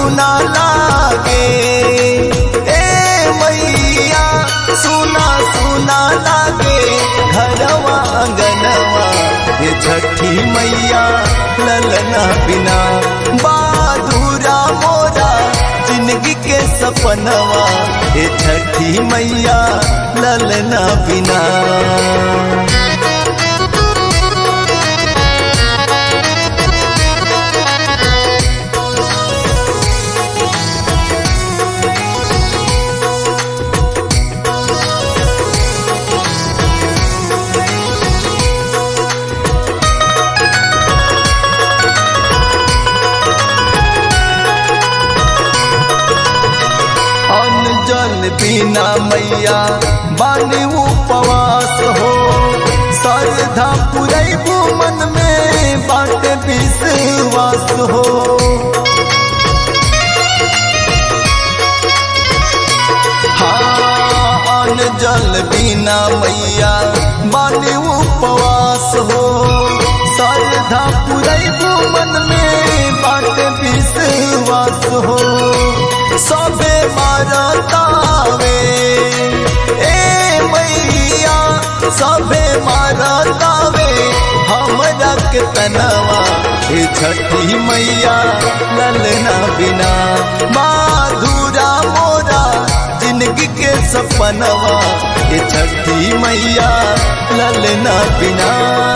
सुना लागे ए मैया सुना सुना लागे घरवा अंगनवा ये छठी मैया ललना बिना बाधुरा मोरा जिंदगी के सपनवा ये छठी मैया ललना बिना अन्न जल बिना मैया बानी उपवास हो श्रद्धा पुरैबू मन में बाट विश्वास हो हाँ अन्न जल बिना मैया बानी उपवास हो श्रद्धा पुरैबू मन में बाट विश्वास हो सबे मारतावे ए मैया सबे मारतावे हमरा के तनवा हे छठी मैया ललना बिना माधुरा मोरा जिंदगी के सपनवा हे छठी मैया ललना बिना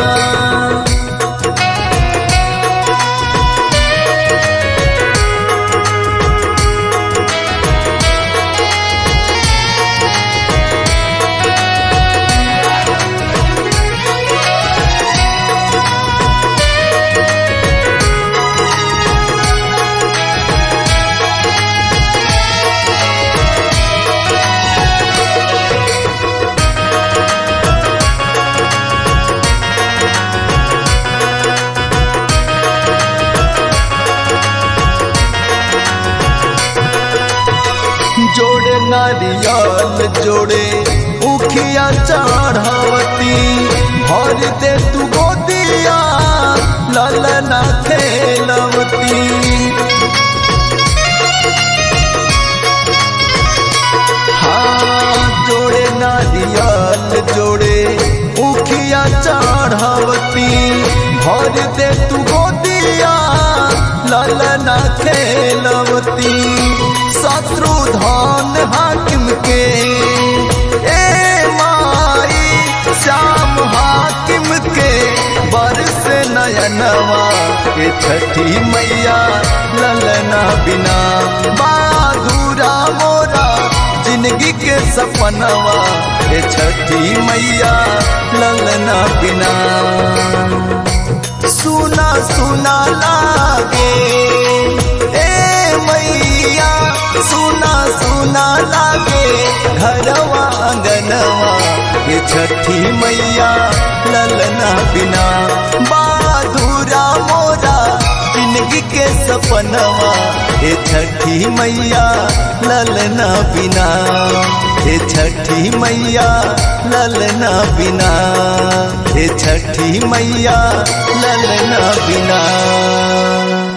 जोड़े नारियल जोड़े उखिया चढ़ावती भर दे तू गोदिया ललना खेलवती हाँ जोड़े नारियल जोड़े उखिया चढ़ावती भर दे तू गोदिया ललना खेलवती शत्रु धन हाकिम के ए माई श्याम हाकिम के बरस नयनवा के छठी मैया ललना बिना बाधुरा मोरा जिंदगी के सपनवा के छठी मैया ललना बिना सुना सुना लागे ए मैया सुना सुना लागे घरवा अंगनवा ये छठी मैया ललना बिना बाधुरा मोरा जिंदगी के सपनवा ये छठी मैया ललना बिना ये छठी मैया ललना बिना ये छठी मैया ललना बिना